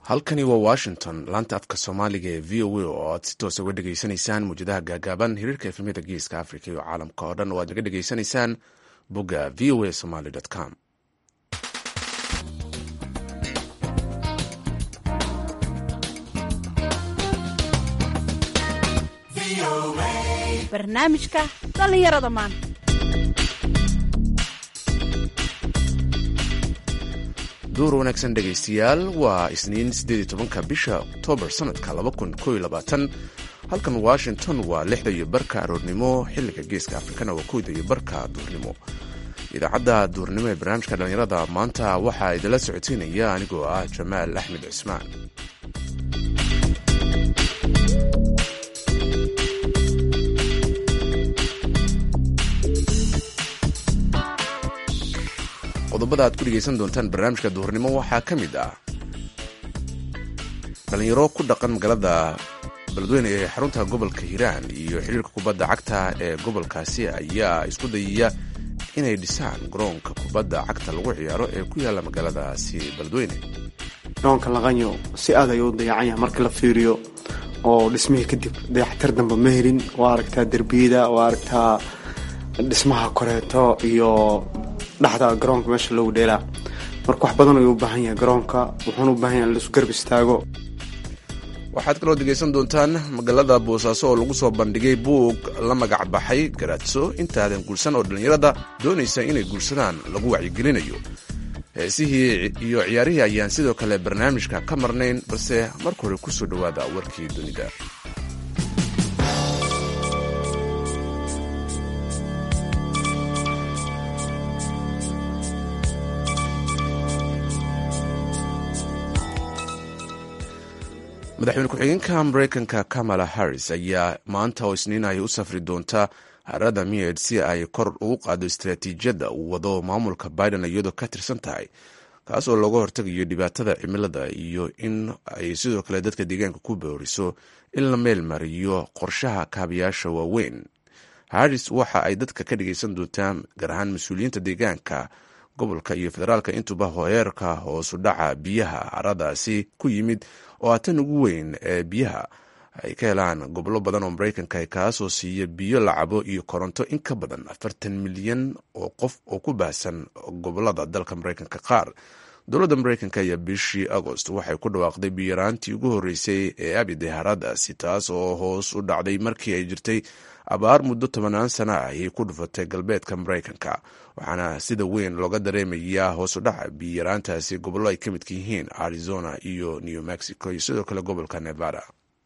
halkani waa washington laanta afka soomaaliga ee v o a oo aad si toos uga dhegaysanaysaan muwjadaha gaagaaban hiriirka efemyada geeska africa iyo caalamka oo dhan oo aad naga dhegaysanaysaan bogga v o a somaly com barnaamijka dhallinyarada maanta duur wanaagsan dhegaystayaal waa isniin siddeed tobanka bisha oktoobar sanadka laba kun koo iyo labaatan halkan washington waa lixda iyo barka aroornimo xilliga geeska afrikana waa kowda iyo barka duurnimo idaacadda duurnimo ee barnaamijka dhallinyarada maanta waxaa idinla socodsiinaya anigoo ah jamaal axmed cismaan qodobada aad ku dhegaysan doontaan barnaamijka duhurnimo waxaa ka mid ah dhallinyaro ku dhaqan magaalada beledweyne ee xarunta gobolka hiiraan iyo xiriirka kubadda cagta ee gobolkaasi ayaa isku dayaya inay dhisaan garoonka kubadda cagta lagu ciyaaro ee ku yaalla magaaladaasi beledweyne garoonka laqanyo si aad ayuu u dayacan yahay marka la fiiriyo oo dhismihii kadib dayaxtir damba ma helin waa aragtaa derbiyada waa aragtaa dhismaha koreeto iyo dhexda garoonka meesha loogu dheelaa marka wax badan ayuu u baahan yahay garoonka wuxuuna u baahan yahay in laisu garb istaago waxaad kaloo degaysan doontaan magaalada boosaaso oo lagu soo bandhigay buug la magac baxay garaadso intaadan guursan oo dhallinyarada doonaysa inay guursadaan lagu wacyigelinayo heesihii iyo ciyaarihii ayaan sidoo kale barnaamijka ka marnayn balse marka hore kusoo dhowaada warkii dunida madaxweyne ku-xigeenka mareykanka kamala harris ayaa maanta oo isniin ay u safri doonta harada mied si ay kor ugu qaado istaraatiijiyadda uu wado maamulka biden iyadoo ka tirsan tahay kaas oo looga hortagayo dhibaatada cimilada iyo in ay sidoo kale dadka deegaanka ku booriso in la meel mariyo qorshaha kaabayaasha waaweyn harris waxa ay dadka ka dhagaysan doontaan gaar ahaan mas-uuliyiinta deegaanka gobolka iyo federaalka intuba horeerka hoosu dhaca biyaha haradaasi ku yimid oo a tan ugu weyn ee biyaha ay ka helaan gobollo badan oo maraykanka kaasoo siiya biyo la cabo iyo koronto in ka badan afartan milyan oo qof oo ku baahsan gobolada dalka maraykanka qaar dowladda maraykanka ayaa bishii agost waxay ku dhawaaqday biyaraantii ugu horreysay ee abide haradaasi taas oo hoos u dhacday markii ay jirtay abaar muddo tobanaan sana ah ayay ku dhufatay galbeedka maraykanka waxaana sida weyn looga dareemayaa hoos u dhaca biyaraantaasi gobollo ay ka midka yihiin arizona iyo new mexico iyo sidoo kale gobolka nevada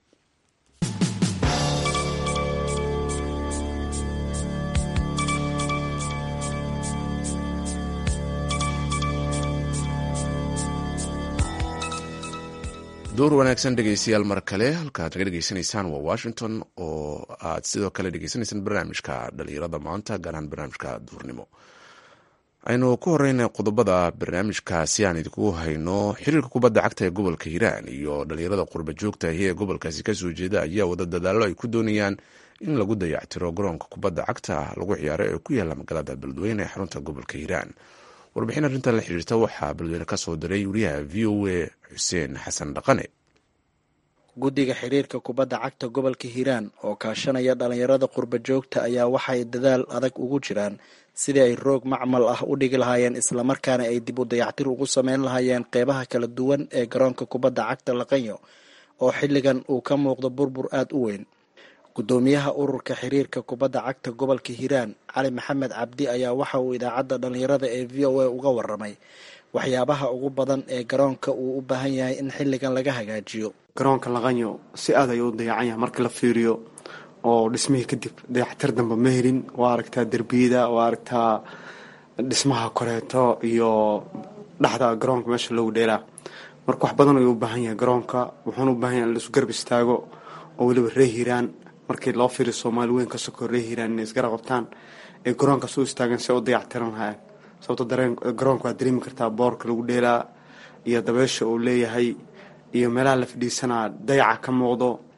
door wanaagsan dhegeystayaal mar kale halkaad naga dhegeysanaysaan waa washington oo aad sidoo kale dhegeysanaysaan barnaamijka dhalinyarada maanta gaar ahaan barnaamijka duurnimo aynu ku horeyna qodobada barnaamijkaasi aan idinku hayno xiriirka kubadda cagta ee gobolka hiiraan iyo dhalinyarada qurba joogta ahi ee gobolkaasi kasoo jeeda ayaa wada dadaallo ay ku doonayaan in lagu dayactiro garoonka kubadda cagta lagu ciyaaro ee ku yaalla magaalada beledweyne ee xarunta gobolka hiiraan warbixin arrintan la xiriirta waxaa beledweyne ka soo diray wariyaha v o a xuseen xasan dhaqane guddiga xiriirka kubadda cagta gobolka hiiraan oo kaashanaya dhallinyarada qurba joogta ayaa waxay dadaal adag ugu jiraan sidii ay roog macmal ah u dhigi lahaayeen islamarkaana ay dib u dayactir ugu sameyn lahaayeen qeybaha kala duwan ee garoonka kubadda cagta laqanyo oo xilligan uu ka muuqdo burbur aada u weyn guddoomiyaha ururka xiriirka kubadda cagta gobolka hiiraan cali maxamed cabdi ayaa waxa uu idaacadda dhallinyarada ee v o a uga waramay waxyaabaha ugu badan ee garoonka uu u baahan yahay in xilligan laga hagaajiyo garoonka laqanyo si aad ayuu u dayacan yahay marka la fiiriyo oo dhismihii kadib dayaxtir damba ma helin waa aragtaa derbiyada waa aragtaa dhismaha koreeto iyo dhexda garoonka meesha loogu dheelaa marka wax badan ayuu u baahan yahay garoonka wuxuuna u baahan yahay in laisu garb istaago oo weliba ree hiiraan markii loo fiiriyo soomaali weyn ka sokoo ree hiiraan inay isgara qabtaan ee garoonkaas u istaagan si u dayactiran lahaayeen sababto dareen garoonka waad dareemi kartaa boorka lagu dheelaa iyo dabeesha uu leeyahay iyo meelaha la fadhiisanaa dayaca ka muuqdo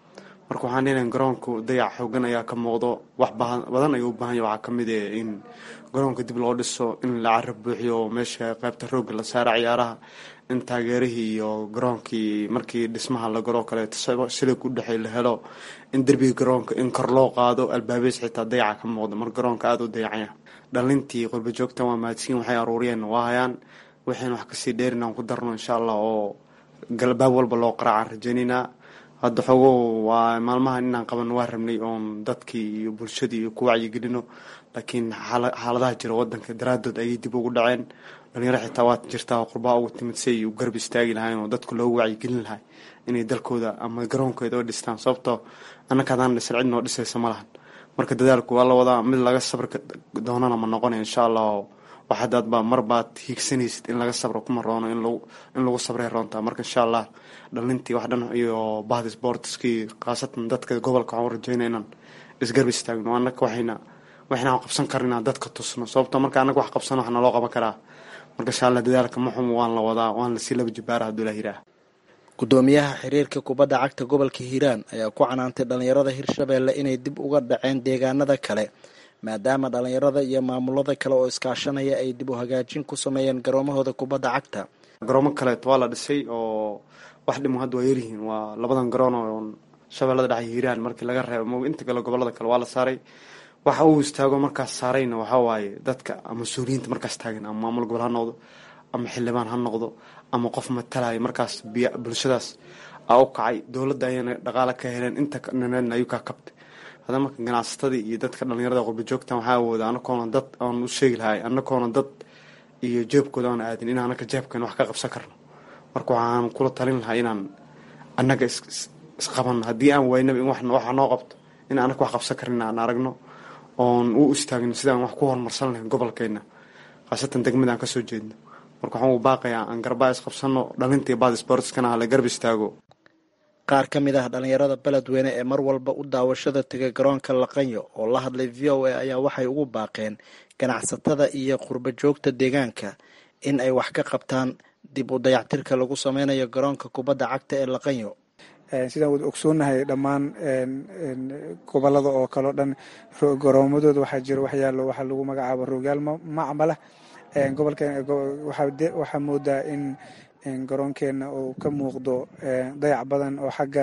marka waxaan leenahay garoonku dayac xoogan ayaa ka muuqdo wax badan ayuu u baahan yahy waxaa ka mid eh in garoonka dib loo dhiso in la carab buuxiyo meesha qaybta roogga la saara ciyaaraha in taageerihii iyo garoonkii markii dhismaha la galo kaleeto silig u dhexey la helo in derbiga garoonka in kor loo qaado albaabeys xitaa dayaca ka muuqda mar garoonka aada u dayacanya dhalintii qurba joogtan waa mahadsiin waxay aruuriyeen waa hayaan waxayna wax kasii dheerin aan ku darno insha allah oo galbaab walba loo qaraacaan rajaynaynaa hadda xoogo waa maalmahan inaan qaban waa rabnay oon dadkii iyo bulshadii iyo ku wacyigelino laakiin xaaladaha jira wadanka daraadood ayay dib ugu dhaceen dhalinyaro xitaa waad jirtaa qurbaha ugu timid si ay u garab istaagi lahayn oo dadku loogu wacyigelin lahay inay dalkooda ama garoonkooda oo dhistaan sababtoo annaka hadaan dhisan cid noo dhisaysa ma lahan marka dadaalku waa la wadaa mid laga sabri doonana ma noqonay insha allah waxadaadba marbaad hiigsanaysid in laga sabro kuma roono in lagu sabray roontaa marka insha allah dhalintii wax dhan iyo bahda sportskii khaasatan dadka gobolka waxaan rajeynaa inaan isgarb istaagno annaka waxayna waxayna qabsan karin inaan dadka tusno sababtoo marka annaga wax qabsano wax naloo qaban karaa marka insha allah dadaalka maxum waan la wadaa waan lasii laba jibaara hadduu la yiraah gudoomiyaha xiriirka kubadda cagta gobolka hiiraan ayaa ku canaantay dhalinyarada hirshabeelle inay dib uga dhaceen deegaanada kale maadaama dhalinyarada iyo maamulada kale oo iskaashanaya ay dib u hagaajin ku sameeyeen garoomahooda kubadda cagta garoomo kaleeto waa la dhisay oo wax dhimo hadda waa yaryihiin waa labadan garoon oo shabeellada dhexe hiiraan markii laga reebo mo inta kale gobolada kale waa la saaray waxa uu istaago markaas saarayna waxaa waaye dadka mas-uuliyiinta markaas taagan ama maamul gobol ha noqdo ama xildhibaan ha noqdo ama qof matalaya markaas bulshadaas aa u kacay dowladda ayana dhaqaale ka heleen inta naneedna ayuu kaa kabtay hada marka ganacsatadii iyo dadka dhalinyarada qurba joogtan waxaa awooda anakoona dad aan u sheegi lahay anakoona dad iyo jeebkooda aan aadin in anaka jeebkan wax ka qabsan karno marka waxaan kula talin lahaa inaan annaga isqabanno haddii aan waynaba in waxa noo qabto in anaka wax qabsan karin aan aragno oon u istaagno sidaan wax ku horumarsan lahayn gobolkeena khaasatan degmada aan kasoo jeedno marka waxaan u baaqayaa aan garbaa isqabsano dhalintii baad sportskana hala garb istaago qaar ka mid ah dhalinyarada beledweyne ee mar walba u daawashada tegay garoonka laqanyo oo la hadlay v o a ayaa waxay ugu baaqeen ganacsatada iyo qurba joogta deegaanka in ay wax ka qabtaan dib u dayactirka lagu sameynayo garoonka kubadda cagta ee laqanyo sidaan wada ogsoonahay dhammaan gobolada oo kaleo dhan garoomadooda waxaa jira waxyaalo waxaa lagu magacaabo rogaal macmala gobolkeen waxaa moodaa in garoonkeena uu ka muuqdo dayac badan oo xagga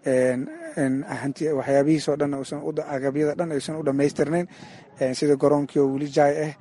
waxyaabihiisoo dhan agabyada dhan aysan u dhammaystirnayn sida garoonkii oo weli jaay ah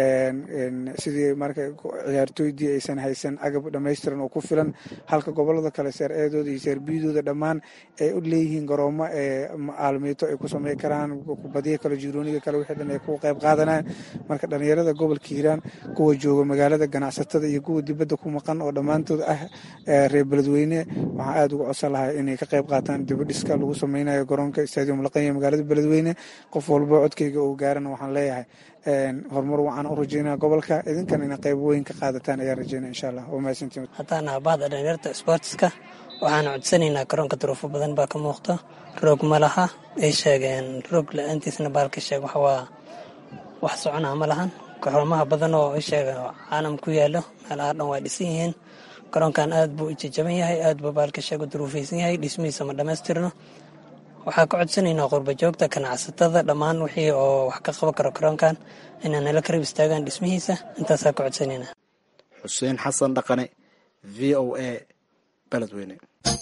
sidii marka ciyaartooydii aysan haysan agab dhammaystiran oo ku filan halka gobolada kale seer eedooda iyo seer biyadooda dhammaan ay u leeyihiin garoomo aalmiito ay ku samey karaan kubadiya kale jirooniga kale wixii dhan ay ku qayb qaadanaan marka dhalinyarada gobolka hiiraan kuwa jooga magaalada ganacsatada iyo kuwa dibadda ku maqan oo dhammaantood ah reer beledweyne waxaan aada uga codsan lahay inay ka qayb qaataan dibadhiska lagu sameynayo garoonka stadium laqanya magaalada beledweyne qof walbo codkayga uu gaarana waxaan leeyahay horumar waxaan u rajeynaa gobolka idinkan ina qayb weyn ka qaadataan ayaan rajeynaa insha allah waa mahadsantiin haddaan ah bahda dhalinyarta sportska waxaan codsanaynaa garoonka duruufo badan baa ka muuqda roog ma laha ay sheegeen roog la-aantiisna baalka sheeg waxwaa wax soconaa ma lahan gaxoomaha badan oo ay sheega caalam ku yaalo meelaha dhan waa dhisan yihiin garoonkan aad buu ijajaban yahay aad buu baalka sheeg u duruufaysan yahay dhismihiisa ma dhammaystirno waxaa ka codsanaynaa qurba joogta ganacsatada dhammaan wixii oo wax ka qaban karo garoonkan inaa nala karib istaagaan dhismihiisa intaasaa ka codsanaynaa xuseen xasan dhaqane v o a beledweyne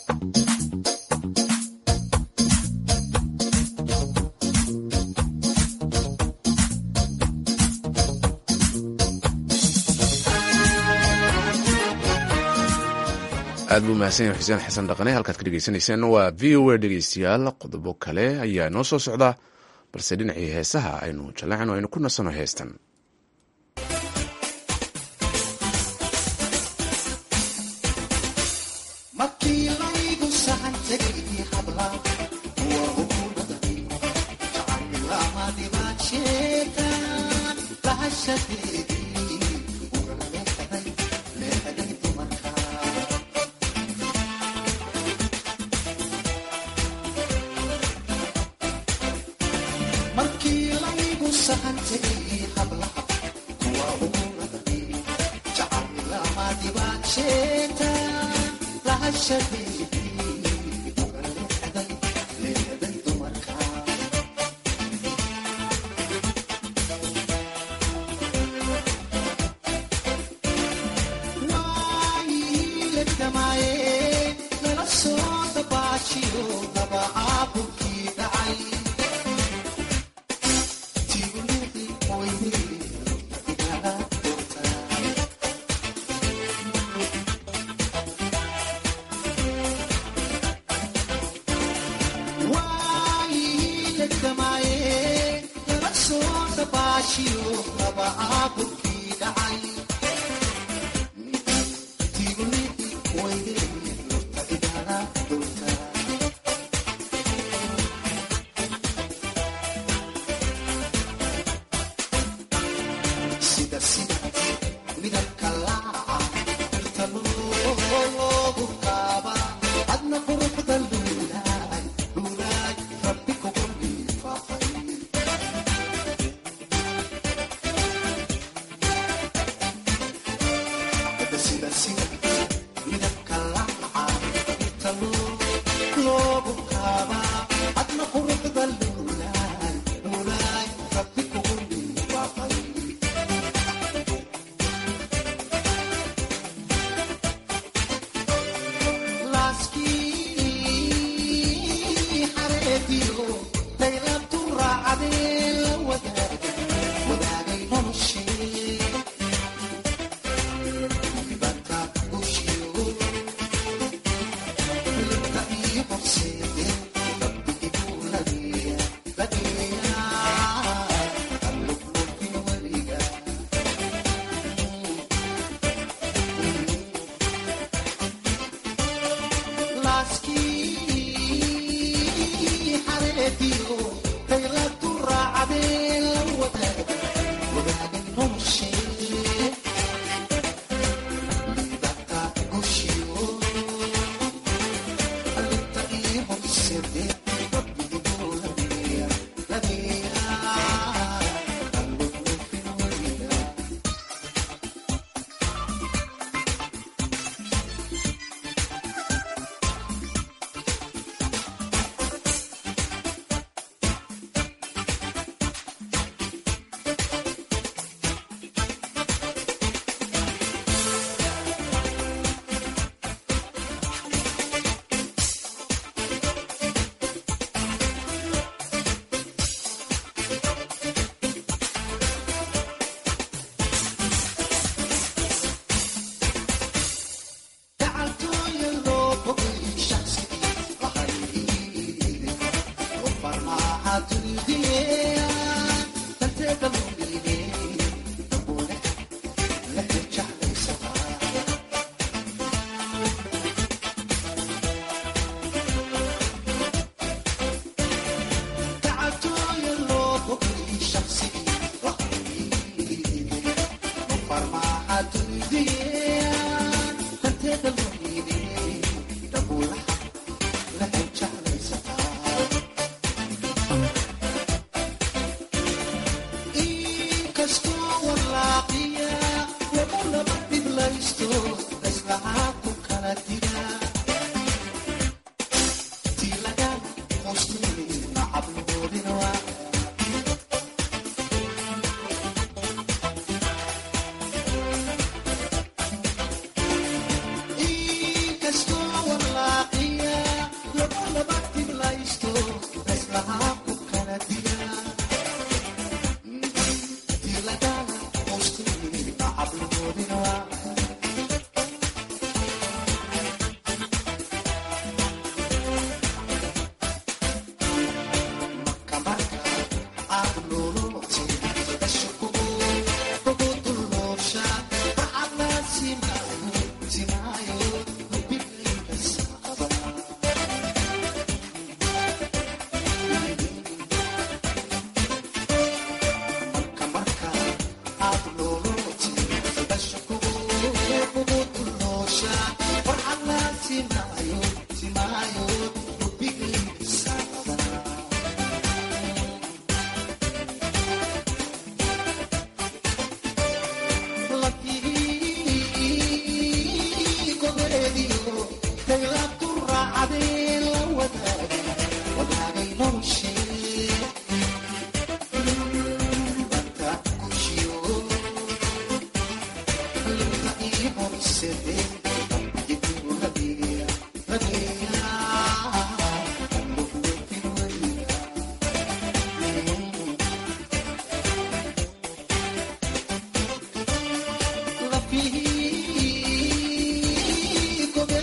aad buu mahadsan yahay xuseen xasan dhaqane halkaad ka dhegeysanayseen waa v o a dhegeystayaal qodobo kale ayaa noo soo socda balse dhinacii heesaha aynu jallacno aynu ku nasanno heestan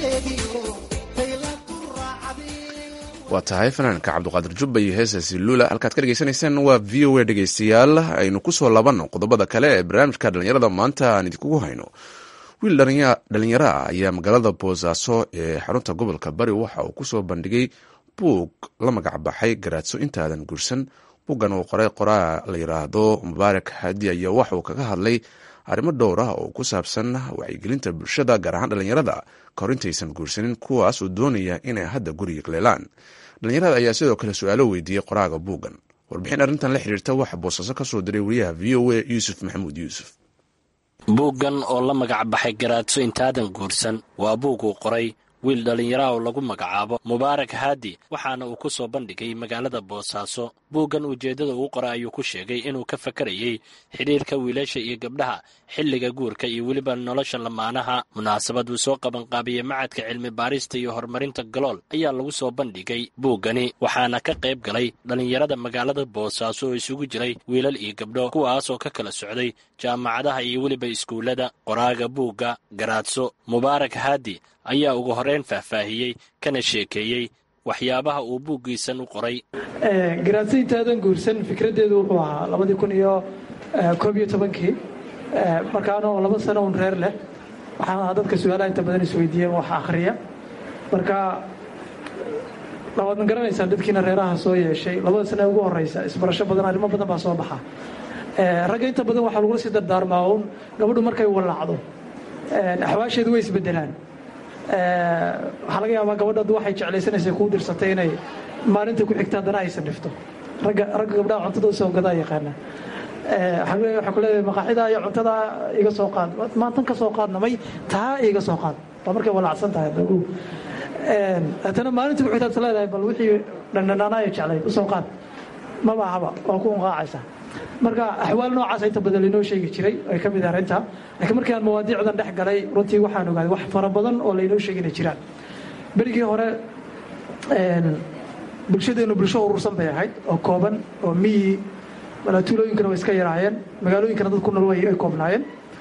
waa tahay fanaanka cabduqaadir jubba iyo heesaasi lula halkaad ka dhegeysanaysaan waa v o a dhegeystayaal aynu kusoo labanno qodobada kale ee barnaamijka dhallinyarada maanta aan idinkugu hayno wiil dhalinyaro ah ayaa magaalada boosaaso ee xarunta gobolka bari waxa uu kusoo bandhigay buug la magac baxay garaadso intaadan guursan buuggan uu qoray qoraa la yiraahdo mubaarak hadi ayaa waxauu kaga hadlay arrimo dhowr ah oo ku saabsan wacyigelinta bulshada gaar ahaan dhalinyarada kahor intaysan guursanin kuwaas oo doonaya inay hadda guriga leelaan dhalinyarada ayaa sidoo kale su-aalo weydiiyey qoraaga buuggan warbixin arrintan la xiriirta waxa boosaaso ka soo diray wariyaha v o a yuusuf maxamuud yuusuf buuggan oo la magac baxay garaadso intaadan guursan waa buug uu qoray wiil dhallinyaraha oo lagu magacaabo mubaarak haadi waxaana uu ku soo bandhigay magaalada boosaaso buuggan ujeeddada uu qoray ayuu ku sheegay inuu ka fakarayey xidhiirka wiilasha iyo gabdhaha xilliga guurka iyo weliba nolosha lamaanaha munaasabad uu soo qabanqaabiyey macadka cilmi baarista iyo horumarinta galool ayaa lagu soo bandhigay buuggani waxaana ka qayb galay dhallinyarada magaalada boosaaso oo isugu jiray wiilal iyo gabdho kuwaas oo ka kala socday jaamacadaha iyo weliba iskuullada qoraaga buugga garaadso mubaarak haadi ayaa ugu horeyn faahfaahiyey kana sheekeeyey waxyaabaha uu buuggiisan u qoray garaadso intaadan guursan fikraddeedu wuxuu ahaa labadii kun iyo koob iyo tobankii markaanoo laba sano un reer leh waxaan ahaa dadka su-aalaha inta badan isweydiiyeen wax akhriya marka waadna garanaysaan dadkiina reeraha soo yeeshay labada sane ugu horeysa isbarasho badan arrimo badan baa soo baxa ragga inta badan waxaa lagula sii dardaarmaa uun gabadhu markay walaacdo axwaasheedu way isbedelaan waxaa laga yaabaa gabadhadu waxay jeclaysanaysay kuu dirsatay inay maalinta ku xigta haddana aysan dhifto ragga ragga gabdhaha cuntada usoo gadaa yaqaana waxaa ku leedahay maqaaxida iyo cuntada iga soo qaad maantan ka soo qaadna may taa iga soo qaad waa markay walaacsan tahay dagu haddana maalinta ku xigtaad leedahay bal wixii dhandhanaanaya jeclay usoo qaad maba ahaba waa ku unqaacaysa marka axwaal noocaasa inta badan lainoo sheegi jiray ay ka mid ah arrinta laakiin markii aan mawaadiicdan dhex galay runtii waxaan ogaaday wax fara badan oo lainoo sheegina jiraan berigii hore bulshadeennu bulsho urursan bay ahayd oo kooban oo miyi tuulooyinkana way iska yaraayeen magaalooyinkana dad ku nool way ay koobnaayeen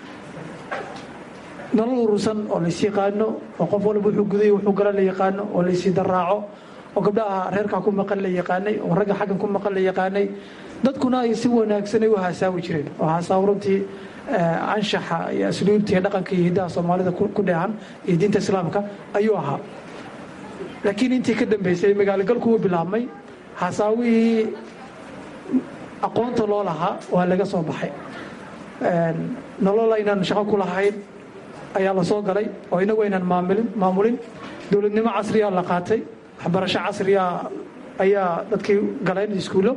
nolol urursan oo lays yaqaano oo qof walba wuxuu guday wuxuu gala la yaqaano oo laysii daraaco oo gabdhaha reerkaa ku maqan la yaqaanay oo ragga xaggan ku maqan la yaqaanay dadkuna ay si wanaagsanay u haasaawi jireen oo haasaaw runtii anshaxa iyo asluubta iyo dhaqanka iyo hiddaha soomaalida ku dheehan iyo diinta islaamka ayuu ahaa laakiin intii ka dambaysay magaalogalku wuu bilaabmay haasaawihii aqoonta loo lahaa waa laga soo baxay nolol aynaan shaqo ku lahayn ayaa la soo galay oo inagu aynaan maamulin maamulin dowladnimo casriyaa la qaatay waxbarasho casriya ayaa dadkii galeen iskuullo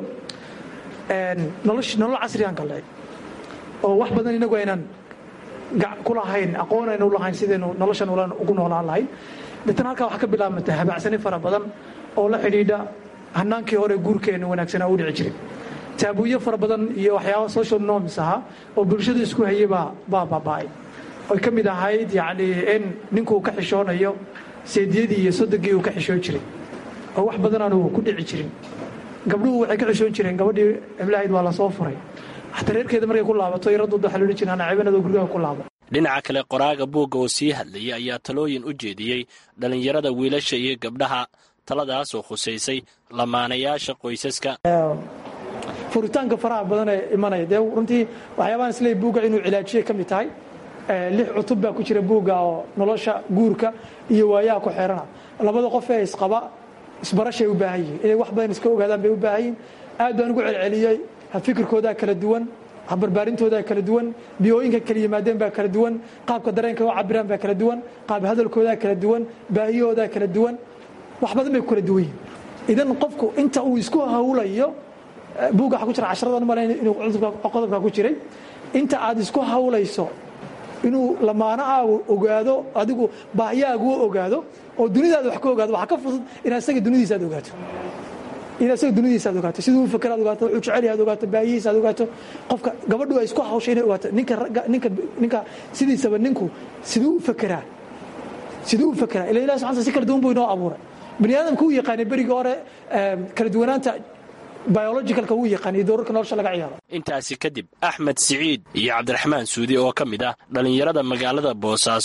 nolol casriyaan galnay oo wax badan inagu aynaan ku lahayn aqoon aynu lahayn sidaynu noloshan ugu noolaan lahayn deetana halkaa waxaa ka bilaabmata habaacsani fara badan oo la xidhiidha hanaankii hore guurkeenna wanaagsanaa u dhici jiray taabuuyo fara badan iyo waxyaaba social norms ahaa oo bulshadu isku hayay baa baa baaba'ay oy ka mid ahayd yacni in ninkuu ka xishoonayo seediyadii iyo sodogii uu ka xishoon jiray oo wax badan aanu ku dhici jirin gabdhuhu waxay ka xishoon jireen gabadhii iblahayd waa lasoo furay xataa reerkeeda markay ku laabato yaradooda waxaa loodhan jira anacibanadoo gurgaha ku laabo dhinaca kale qoraaga buugga oo sii hadlayay ayaa talooyin u jeediyey dhallinyarada wiilasha iyo gabdhaha taladaas oo khusaysay lamaanayaasha qoysaska furitaanka faraha badan ee imanaya dee runtii waxyaabahan isleey buugga inuu cilaajiyay ka mid tahay lix cutub baa ku jira buugga oo nolosha guurka iyo waayaha ku xeerana labada qof ee isqaba isbarashay u baahan yihiin inay wax badan iska ogaadaan bay u baahan yihin aad baan ugu celceliyey fikirkoodaa kala duwan barbaarintoodaa kala duwan biyooyinka kala yimaadeen baa kala duwan qaabka dareenka u cabiraan baa kala duwan qaab hadalkoodaa kala duwan baahiyahoodaa kala duwan wax badan bay ku kala duwan yihin idan qofku inta uu isku hawlayo buugga waxa ku jira casharadan malayn inuu qodobka ku jiray inta aad isku hawlayso inuu lamaanahaagu ogaado adigu baahiyahaagu ogaado oo dunidaada wax ka ogaado waxaa ka fudud inaad isaga dunidiisa aad ogaato inaad isaga dunidiisa aad ogaato siduu u fakera ad ogaato wuxuu jecel yahay ad ogaato baahihiisa aad ogaato qofka gabadhu ay isku hawshay inay ogaato ninka ragga ninka ninka sidiisaba ninku siduu u fakeraa siduu u fakeraa ila ilahi subxana si kala duwan buu inoo abuuray bani aadamka uu yaqaanay berigii hore kala duwanaanta biologicalka wuu yaqaanay doorarka nolosha laga ciyaaro intaasi kadib axmed siciid iyo cabdiraxmaan suudi oo ka mid ah dhallinyarada magaalada boosaaso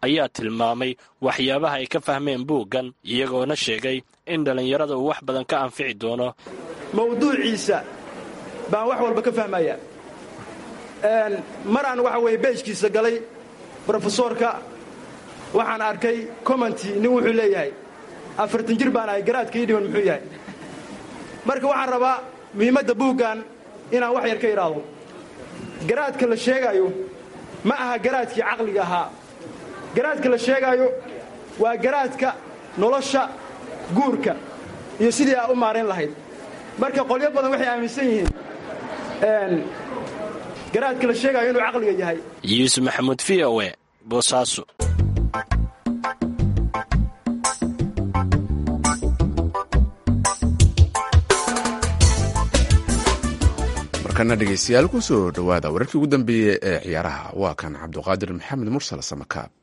ayaa tilmaamay waxyaabaha ay ka fahmeen buuggan iyagoona sheegay in dhallinyarada uu wax badan ka anfici doono mawduuciisa baan wax walba ka fahmaya mar aan waxa weeye beejkiisa galay brofesoorka waxaan arkay commenti nin wuxuu leeyahay afartan jir baan ahay garaadka ii dhiman muxuu yahay marka waxaan rabaa muhiimadda buuggan inaan wax yar ka idhaahdo garaadka la sheegaayo ma aha garaadkii caqliga ahaa garaadka la sheegaayo waa garaadka nolosha guurka iyo sidii aa u maarayn lahayd marka qolyo badan waxay aaminsan yihiin garaadka la sheegaayo inuu caqliga yahay yuusuf maxamuud v o e boosaaso markana dhegeystayaal ku soo dhowaada wararkii ugu dambeeyey ee ciyaaraha waa kan cabduqaadir maxamed mursal samakaab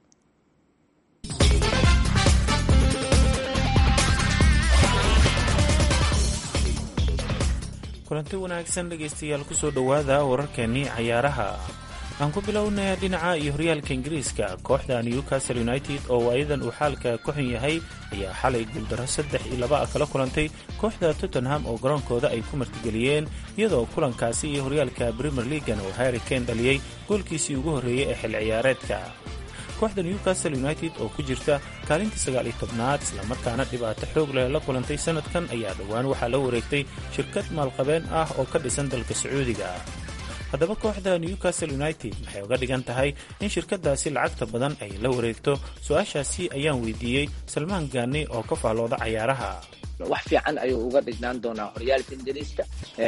kulanti wanaagsan dhegaystayaal kusoo dhowaada wararkeenii cayaaraha aan ku bilownaya dhinaca iyo horyaalka ingiriiska kooxda newcastle united oo waayadan uu xaalka ku xun yahay ayaa xalay guuldaro saddex iyo laba ah kala kulantay kooxda tottenham oo garoonkooda ay ku martigeliyeen iyadoo kulankaasi iyo horyaalka premier leagan uu harry kane dhaliyey goolkiisii ugu horreeyey ee xil ciyaareedka kooxda newcastle united oo ku jirta kaalintii sagaal iyo tobnaad islamarkaana dhibaato xoog leh la kulantay sanadkan ayaa dhowaan waxaa la wareegtay shirkad maalqabeen ah oo ka dhisan dalka sacuudiga haddaba kooxda newcastle united waxay uga dhigan tahay in shirkadaasi lacagta badan ay la wareegto su-aashaasi ayaan weydiiyey salmaan gaani oo ka faallooda cayaaraha wax fiican ayuu uga dhignaan doonaa horyaalka ingiriiska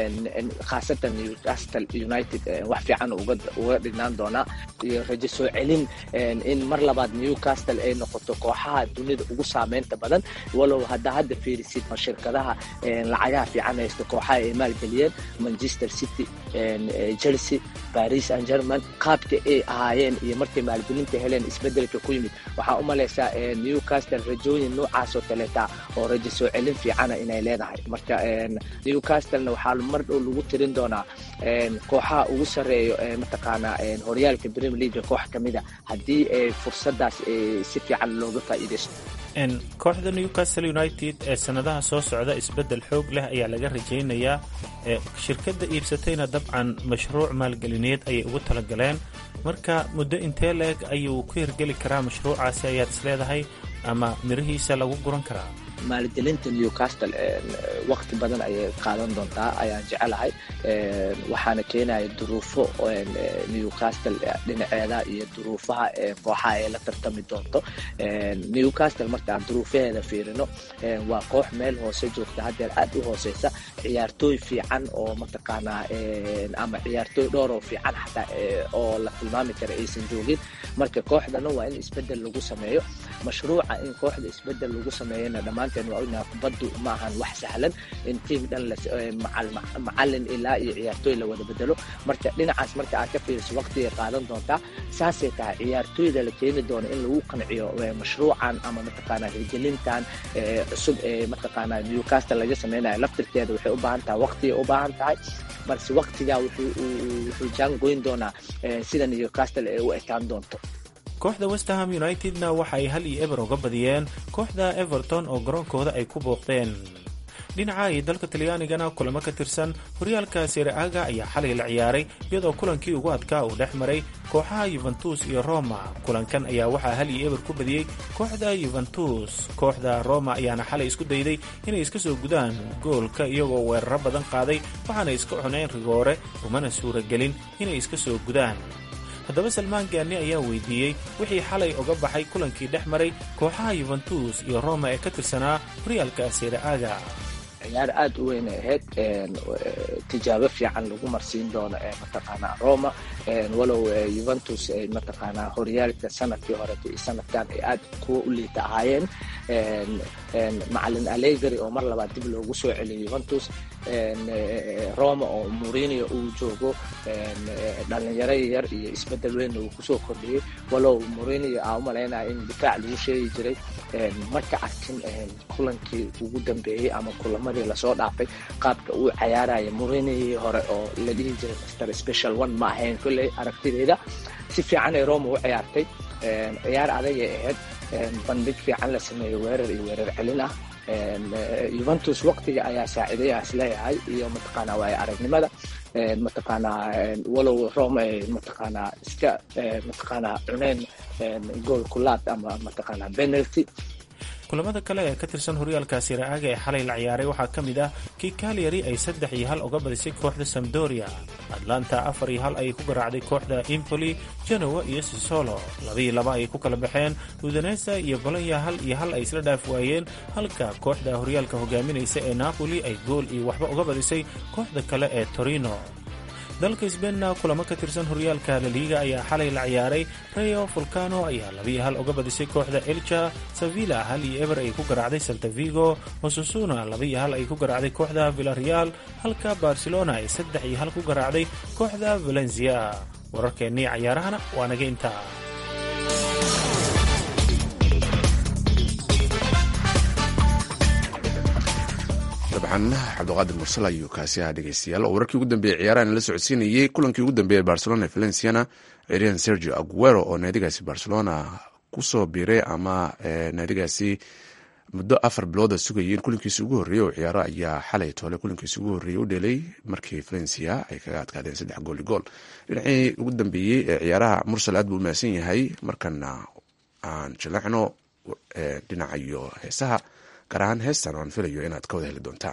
khaasatan newcastle united wax fiican uga dhignaan doonaa iyo rajo soo celin in mar labaad newcastle ay noqoto kooxaha dunida ugu saameynta badan walow hadda hadda fiirisid shirkadaha lacagaha fiican haysta kooxaha ay maalgeliyeen manchester city chelsea paris and german qaabka ay ahaayeen iyo markay maalgelinta heleen isbedelka ku yimid waxaa u malaysaa newcastle rajooyin noocaasoo kaleeta oo rajo soo celin fiicana inay leedahay marka newcastlena waxaa mar dhow lagu tirin doonaa kooxaha ugu sarreeyo mataqaanaa horyaalka premier league koox ka mida haddii fursadaas si fiican looga faa'iidaysto kooxda newcastle united ee sanadaha soo socda isbeddel xoog leh ayaa laga rajaynayaa shirkadda iibsatayna dabcan mashruuc maalgelineed ayay ugu talagaleen marka muddo intee leeg ayuu ku hirgeli karaa mashruucaasi ayaad isleedahay ama mirihiisa lagu guran karaa maalgelinta newcastle waqti badan ayay qaadan doontaa ayaan jecelahay waxaana keenaya duruufo newcastle dhinaceeda iyo duruufaha kooxaha ay la tartami doonto newcastle markaan duruufaheeda fiirino waa koox meel hoose joogta haddeer aad u hooseysa ciyaartooy fiican oo mataqaanaa ama ciyaartooy dhowr oo fiican xataa oo la tilmaami kara aysan joogin marka kooxdana waa in isbedel lagu sameeyo mashruuca in kooxda isbedel lagu sameeyana dhammaanteen waa ognaha kubaddu ma ahan wax sahlan in tiim dhan macalin ilaa iyo ciyaartooy la wada bedelo marka dhinacaas marka aad ka fiiriso waqtigay qaadan doontaa saasay tahay ciyaartooyda la keeni doono in lagu qanciyo mashruucan ama mataqaanaa hirgelintan cusub ee mataqaanaa newcastle laga sameynayo laftirkeeda waxay u baahan tahay waqtigay u baahan tahay balse waqtigaa wuxuu jaangoyn doonaa sida newcastle ay u ekaan doonto kooxda westerham unitedna waxa ay hal iyo eber uga badiyeen kooxda everton oo garoonkooda ay ku booqdeen dhinaca iyo dalka talyaanigana kulamo ka tirsan horyaalka sereaga ayaa xalay la ciyaaray iyadoo kulankii ugu adkaa uu dhex maray kooxaha yuventus iyo roma kulankan ayaa waxaa hal iyo eber ku badiyey kooxda yuventus kooxda roma ayaana xalay isku dayday inay iska soo gudaan goolka iyagoo weeraro badan qaaday waxaana iska cuneen rigoore umana suuragelin inay iska soo gudaan haddaba salmaan gaani ayaa weydiiyey wixii xalay uga baxay kulankii dhex maray kooxaha yuventus iyo roma ee ka tirsanaa horyaalka sereaga ciyaar aad u weyn ay ahayd tijaabo fiican lagu marsiin doono ee mataqaanaa roma walow yuventus ay mataqaanaa horyaalka sanadkii horeto iyo sanadkan ay aad kuwa u liita ahaayeen macalin alegari oo mar labaad dib loogu soo celiyay yuventus roma oo murinio uu joogo dhalinyaro yar iyo isbedel weyn uu kusoo kordhiyey walow murinio aa u malaynaya in difaac lagu sheegi jiray marka arkin kulankii ugu dambeeyey ama kulamadii lasoo dhaafay qaabka uu cayaaraya murinii hore oo la dhihi jiray master special one ma ahayn kolley aragtideeda si fiican ay roma u ciyaartay ciyaar adagay ahayd bandhig fiican la sameeyey weerar iyo weerar celin ah yuventus waqtiga ayaa saaciiday ah isleeyahay iyo mataqaanaa waay aragnimada mataqaanaa walow rome ay mataqaanaa iska mataqaanaa cuneen gool kulaad ama mataqaanaa penalty kulamada kale ee ka tirsan horyaalka siraaga ee xalay la ciyaaray waxaa ka mid ah kii kalyari ay saddex iyo hal uga badisay kooxda samdoria atlanta afar iyo hal ayay ku garaacday kooxda impoli genowa iyo sisolo labaiyo laba ayay ku kala baxeen udanesa iyo bolonya hal iyo hal ay isla dhaaf waayeen halka kooxda horyaalka hogaaminaysa ee napoli ay gool iyo waxba uga badisay kooxda kale ee torino dalka sbeenna kulamo ka tirsan horyaalka laliiga ayaa xalay la ciyaaray rayo volcano ayaa labiiyo hal uga badisay kooxda elja sevilla hal iyo eber ay ku garaacday saltavigo osusuna labaiyo hal ay ku garaacday kooxda villareal halka barcelona ay saddex iyo hal ku garaacday kooxda valencia wararkeennii cayaarahana waa naga intaa dabcan cabdiqaadir mursal ayuu kaasi ahaa dhegeystayaal oo wararkii ugu dambeeyey ciyaarahan la socodsiinayey kulankii ugu dambeeyey barcelona ee valenciana ciyaaryahan sergio aguero oo naadigaasi barcelona kusoo biiray ama naadigaasi muddo afar bilooda sugayeen kulankiisi ugu horreeyey oo ciyaaro ayaa xalay toole kulankiisi ugu horreeyey u dhelay markii valencia ay kaga adkaadeen saddex gooli gool dhinacii ugu dambeeyey ee ciyaaraha mursal aad buu u mahadsan yahay markana aan jaleecno dhinaca iyo heesaha gaar ahaan heestan oan filayo inaad ka wada heli doontaan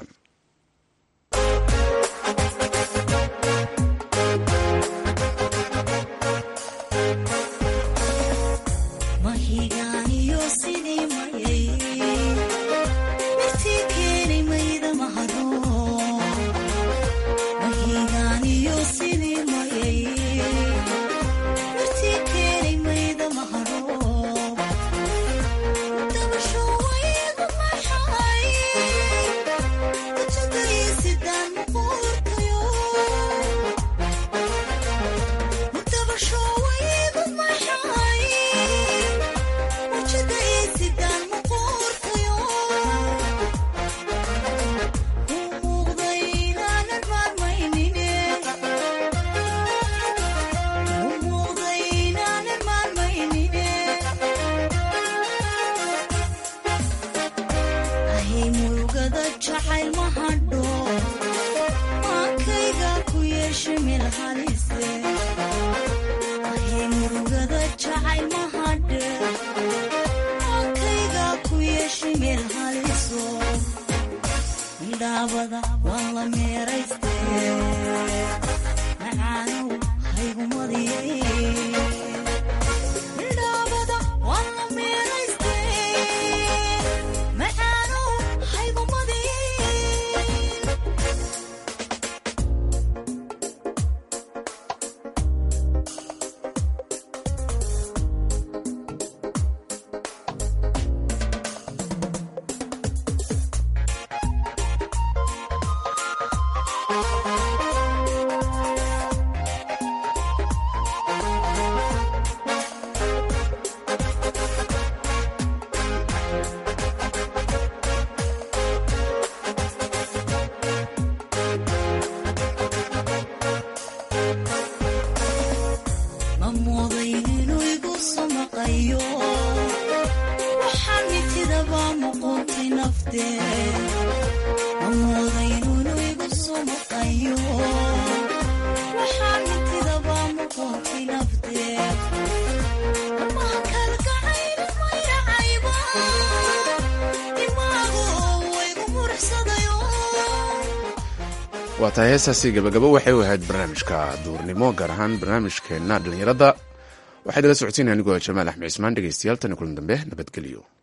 waa tahay heestaasi gabagabo waxay u ahayd barnaamijka duurnimo gaar ahaan barnaamijkeenna dhallinyarada waxaa idala socodsiinaya anigoo jamaal axmed cismaan dhegeystayaal tan kulan dambe nabadgelyo